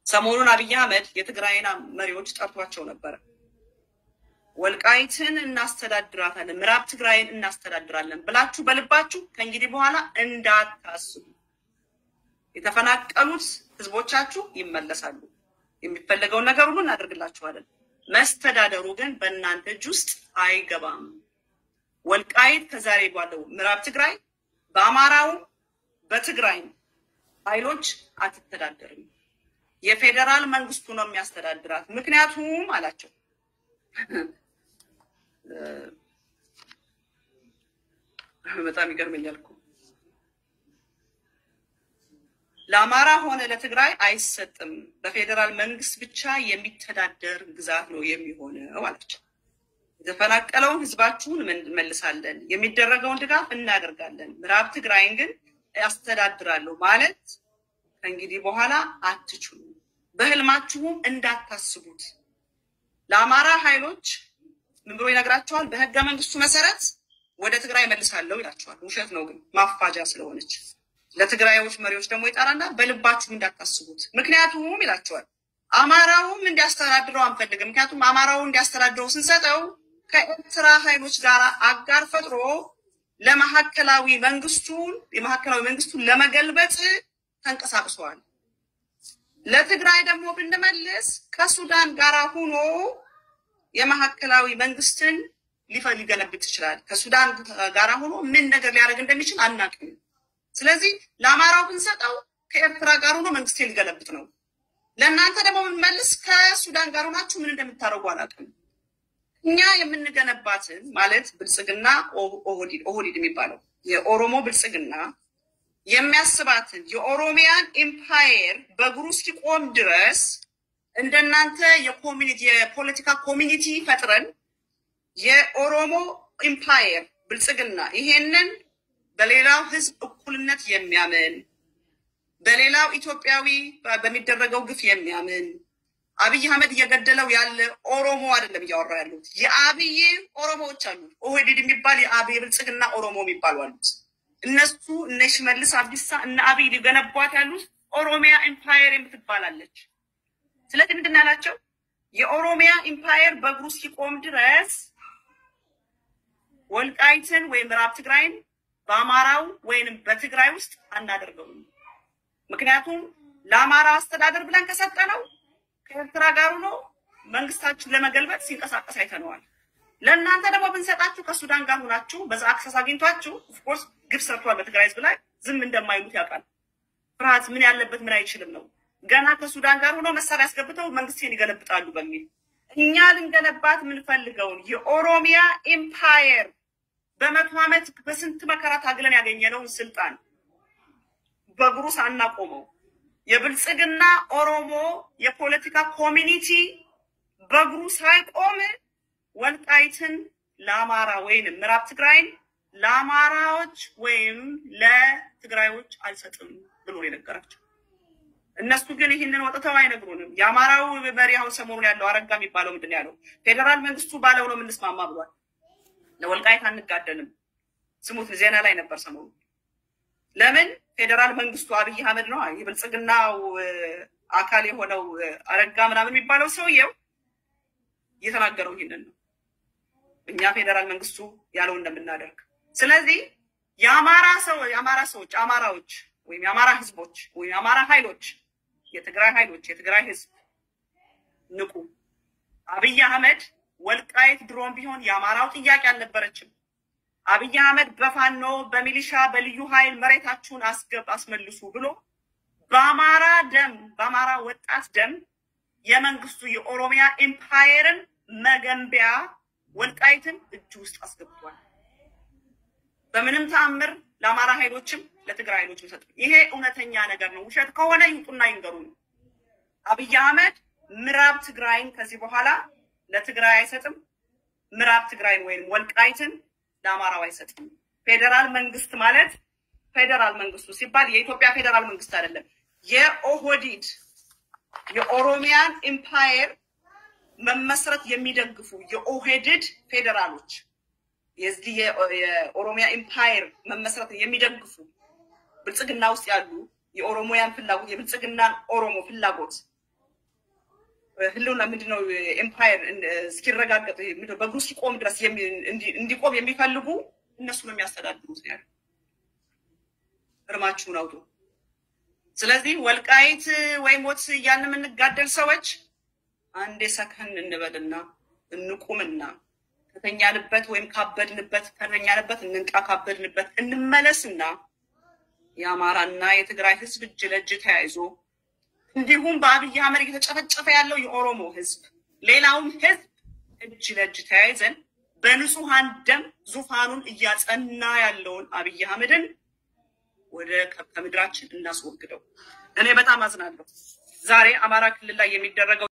ሰሞኑን አብይ አህመድ የትግራይን መሪዎች ጠርቷቸው ነበረ። ወልቃይትን እናስተዳድራታለን፣ ምዕራብ ትግራይን እናስተዳድራለን ብላችሁ በልባችሁ ከእንግዲህ በኋላ እንዳታስቡ። የተፈናቀሉት ህዝቦቻችሁ ይመለሳሉ። የሚፈለገውን ነገር ሁሉ እናደርግላችኋለን። መስተዳደሩ ግን በእናንተ እጅ ውስጥ አይገባም። ወልቃይት ከዛሬ ባለው ምዕራብ ትግራይ በአማራውም በትግራይም ኃይሎች አትተዳደርም። የፌዴራል መንግስቱ ነው የሚያስተዳድራት። ምክንያቱም አላቸው በጣም ይገርመኛል እኮ ለአማራ ሆነ ለትግራይ አይሰጥም። በፌዴራል መንግስት ብቻ የሚተዳደር ግዛት ነው የሚሆነው አላቸው። የተፈናቀለውን ህዝባችሁን እንመልሳለን፣ የሚደረገውን ድጋፍ እናደርጋለን። ምዕራብ ትግራይን ግን ያስተዳድራለሁ ማለት ከእንግዲህ በኋላ አትችሉም። በህልማችሁም እንዳታስቡት። ለአማራ ኃይሎች ምን ብሎ ይነግራቸዋል? በህገ መንግስቱ መሰረት ወደ ትግራይ መልሳለሁ ይላቸዋል። ውሸት ነው ግን ማፋጃ ስለሆነች ለትግራዮች መሪዎች ደግሞ ይጠራና በልባችሁ እንዳታስቡት። ምክንያቱም ይላቸዋል አማራውም እንዲያስተዳድረው አንፈልግም። ምክንያቱም አማራው እንዲያስተዳድረው ስንሰጠው ከኤርትራ ኃይሎች ጋር አጋር ፈጥሮ ለማዕከላዊ መንግስቱን የማዕከላዊ መንግስቱን ለመገልበጥ ተንቀሳቅሰዋል። ለትግራይ ደግሞ ብንመልስ ከሱዳን ጋር ሆኖ የማዕከላዊ መንግስትን ሊፈ- ሊገለብጥ ይችላል። ከሱዳን ጋር ሆኖ ምን ነገር ሊያደርግ እንደሚችል አናውቅም። ስለዚህ ለአማራው ብንሰጠው ከኤርትራ ጋር ሆኖ መንግስቴን ሊገለብጥ ነው። ለእናንተ ደግሞ ብንመልስ ከሱዳን ጋር ሆናችሁ ምን እንደምታደርጉ አላውቅም። እኛ የምንገነባትን ማለት ብልጽግና ኦ- ኦህዲድ ኦህዲድ የሚባለው የኦሮሞ ብልጽግና የሚያስባትን የኦሮሚያን ኢምፓየር በእግሩ እስኪቆም ድረስ እንደናንተ የኮሚኒቲ የፖለቲካ ኮሚኒቲ ፈጥረን የኦሮሞ ኢምፓየር ብልጽግና ይሄንን በሌላው ህዝብ እኩልነት የሚያምን በሌላው ኢትዮጵያዊ በሚደረገው ግፍ የሚያምን አብይ አህመድ እየገደለው ያለ ኦሮሞ አይደለም እያወራ ያሉት የአብይ ኦሮሞዎች አሉ። ኦህዴድ የሚባል የአብይ ብልጽግና ኦሮሞ የሚባሉ አሉት። እነሱ እነ ሽመልስ አብዲሳ እነ አብይ ሊገነቧት ያሉት ኦሮሚያ ኢምፓየር የምትባላለች። ስለዚህ ምንድን ነው ያላቸው? የኦሮሚያ ኢምፓየር በእግሩ እስኪቆም ድረስ ወልቃይትን ወይም ምዕራብ ትግራይን በአማራው ወይንም በትግራይ ውስጥ አናደርገውም። ምክንያቱም ለአማራ አስተዳደር ብለን ከሰጠነው ከኤርትራ ጋር ሆኖ መንግስታችን ለመገልበጥ ሲንቀሳቀስ አይተነዋል። ለእናንተ ደግሞ ብንሰጣችሁ ከሱዳን ጋር ሆናችሁ በዛ አክሰስ አግኝቷችሁ ኦፍኮርስ ግብ ሰርቷል በትግራይ ህዝብ ላይ ዝም እንደማይሉት ያውቃል። ፍርሃት ምን ያለበት ምን አይችልም ነው። ገና ከሱዳን ጋር ሆኖ መሳሪያ ያስገብተው መንግስቴን ይገለብጣሉ በሚል እኛ ልንገነባት የምንፈልገውን የኦሮሚያ ኢምፓየር በመቶ ዓመት በስንት መከራ ታግለን ያገኘነውን ስልጣን በእግሩ ሳናቆመው የብልጽግና ኦሮሞ የፖለቲካ ኮሚኒቲ በእግሩ ሳይቆም ወልቃይትን ለአማራ ወይንም ምዕራብ ትግራይን ለአማራዎች ወይም ለትግራዮች አልሰጥም ብሎ ነው የነገራቸው። እነሱ ግን ይህንን ወጥተው አይነግሩንም። የአማራው መሪ አሁን ሰሞኑን ያለው አረጋ የሚባለው ምንድን ነው ያለው? ፌዴራል መንግስቱ ባለው ነው የምንስማማ ብሏል። ለወልቃይት አንጋደንም። ስሙት፣ ዜና ላይ ነበር ሰሞኑ። ለምን ፌዴራል መንግስቱ አብይ አህመድ ነው የብልጽግናው እ፣ አካል የሆነው እ፣ አረጋ ምናምን የሚባለው ሰውየው እየተናገረው ይህንን ነው። እኛ ፌዴራል መንግስቱ ያለው እንደምናደርግ። ስለዚህ የአማራ ሰው የአማራ ሰዎች አማራዎች ወይም የአማራ ህዝቦች ወይም የአማራ ኃይሎች የትግራይ ኃይሎች የትግራይ ህዝብ ንቁ። አብይ አህመድ ወልቃይት ድሮም ቢሆን የአማራው ጥያቄ አልነበረችም። አብይ አህመድ በፋኖ በሚሊሻ በልዩ ኃይል መሬታችሁን አስገብ አስመልሱ ብሎ በአማራ ደም በአማራ ወጣት ደም የመንግስቱ የኦሮሚያ ኢምፓየርን መገንቢያ ወልቃይትን እጅ ውስጥ አስገብቷል። በምንም ተአምር ለአማራ ኃይሎችም ለትግራይ ኃይሎች ሰጥ ይሄ እውነተኛ ነገር ነው። ውሸት ከሆነ ይውጡና ይንገሩን። አብይ አህመድ ምዕራብ ትግራይን ከዚህ በኋላ ለትግራይ አይሰጥም። ምዕራብ ትግራይን ወይም ወልቃይትን ለአማራው አይሰጥም። ፌዴራል መንግስት ማለት ፌዴራል መንግስቱ ሲባል የኢትዮጵያ ፌዴራል መንግስት አይደለም። የኦህዲድ የኦሮሚያን ኢምፓየር መመስረት የሚደግፉ የኦህድድ ፌዴራሎች የዚህ የ- የኦሮሚያ ኢምፓየር መመስረት የሚደግፉ ብልጽግና ውስጥ ያሉ የኦሮሞያን ፍላጎት የብልጽግናን ኦሮሞ ፍላጎት ህልውና ምንድነው ኤምፓየር እስኪረጋገጥ ምንድነው በእግሩ እስኪቆም ድረስ የሚ- እንዲ- እንዲቆም የሚፈልጉ እነሱ ነው የሚያስተዳድሩት ነው ያለው። እርማችሁን አውጡ። ስለዚህ ወልቃይት ወይ ሞት እያልን የምንጋደል ሰዎች አንዴ ሰከን እንበልና እንቁምና ከተኛንበት ወይም ካበድንበት ከተኛንበት እንንቃ፣ ካበድንበት እንመለስና የአማራና የትግራይ ህዝብ እጅ ለእጅ ተያይዞ እንዲሁም በአብይ አህመድ እየተጨፈጨፈ ያለው የኦሮሞ ህዝብ ሌላውም ህዝብ እጅ ለእጅ ተያይዘን በንጹሐን ደም ዙፋኑን እያጸና ያለውን አብይ አህመድን ወደ ከምድራችን እናስወግደው። እኔ በጣም አዝናለሁ። ዛሬ አማራ ክልል ላይ የሚደረገው